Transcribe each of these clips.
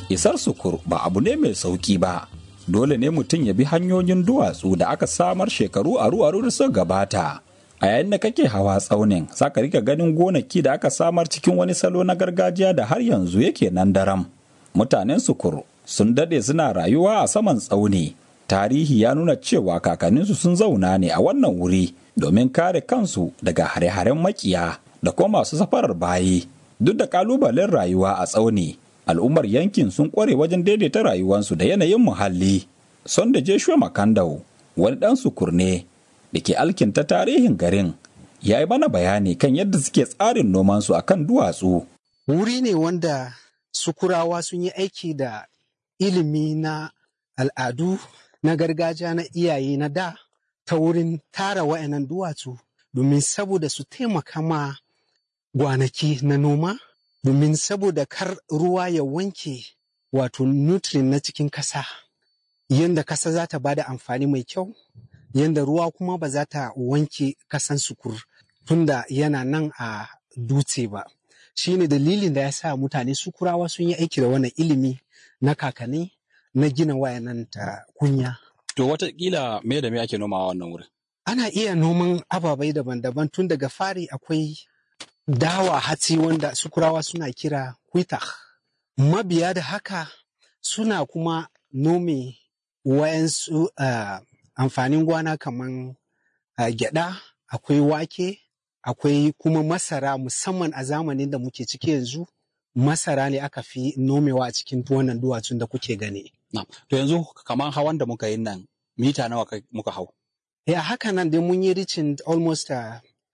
isar sukur ba abu ne mai sauki ba dole ne mutum ya bi hanyoyin duwatsu da aka samar shekaru aru-aru da suka gabata a yayin da kake hawa tsaunin za ka rika ganin gonaki da aka samar cikin wani salo na gargajiya da har yanzu yake nan daram mutanen sukur sun dade suna rayuwa a saman tsauni tarihi ya nuna cewa kakanninsu sun zauna ne a wannan wuri domin kare kansu daga hare-haren makiya da kuma masu safarar bayi duk da kalubalen rayuwa a tsauni al'ummar yankin sun kware wajen daidaita rayuwarsu da yanayin muhalli son da jeshua makandau wani dan sukur ne da ke alkinta tarihin garin ya yi mana bayani kan yadda suke tsarin nomansu a kan duwatsu wuri ne wanda sukurawa sun yi aiki da ilimi na al'adu na gargajiya na iyaye na da ta wurin tara wa'annan duwatsu domin saboda su taimaka ma gwanaki na noma domin saboda kar ruwa ya wanke wato nutrient na cikin kasa yadda kasa za ta bada amfani mai kyau yadda ruwa kuma ba za ta wanke kasan sukur tunda yana nan a dutse ba shi ne dalilin da ya sa mutane sukurawa sun yi aiki da wannan ilimi na kakanni na gina wayanan ta kunya To watakila me da me ake nomawa wannan wurin? ana iya noman ababai daban-daban tun daga fari akwai dawa hatsi wanda sukurawa suna kira kwita mabiya da haka suna kuma nome wayansu uh, amfanin gwana kaman uh, gyada akwai wake akwai kuma masara musamman a zamanin da muke ciki yanzu masara ne aka fi nomewa a cikin wannan duwatsun da kuke gani Na. To yanzu kamar hawan da muka yi nan mita nawa kai- muka hau? ya haka nan dai mun yi reaching almost uh,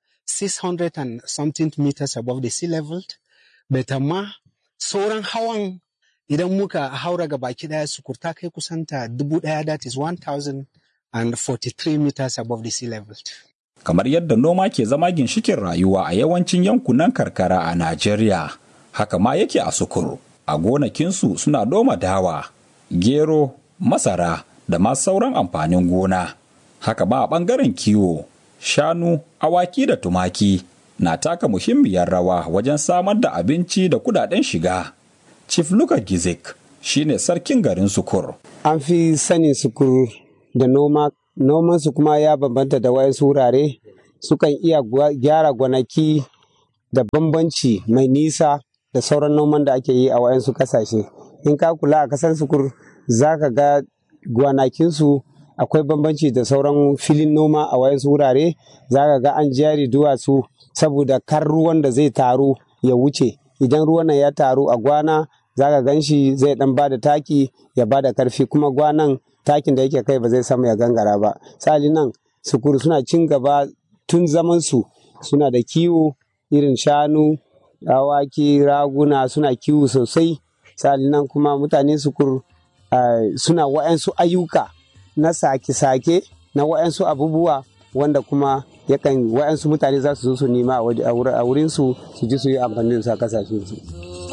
600 and something meters above the sea level but amma sauran hawan idan muka haura ga baki daya sukurta kai kusanta dubu daya that is 1043 meters above the sea level kamar yadda noma ke zama ginshikin rayuwa a yawancin yankunan karkara a Najeriya. Haka ma yake a Sukuru. A gonakinsu suna noma dawa, gero, masara da ma sauran amfanin gona. Haka ma a ɓangaren kiwo, shanu, awaki da tumaki na taka muhimmiyar rawa wajen samar da abinci da kudaden shiga. Chief Luka Gizik shine sarkin garin Sukur. an fi sanin sukur da noma nomansu kuma ya bambanta da wayansu wurare sukan iya gwa- gyara gwanaki da bambanci mai nisa da sauran noman da ake yi a wayansu kasashe in ka kula a kasar sukur za ka ga gwanakinsu akwai bambanci da sauran filin noma a wayansu wurare za ka ga an jari duwatsu saboda kar ruwan da zai taru ya wuce idan ruwan nan ya taru a gwana za ka gan shi zai dan bada taki ya bada karfi kuma gwanan takin da yake kai ba zai samu ya gangara ba sali nan sukuru suna cin gaba tun zaman su suna da kiwo irin shanu awaki raguna suna kiwo sosai sali nan kuma mutane sukuru ah, suna wa'yansu ayyuka na sake-sake na wa'yansu abubuwa wanda kuma yakan wa'yansu mutane za su zo su nema a waje- a wurin su su ji su yi amfani da su a kasashen su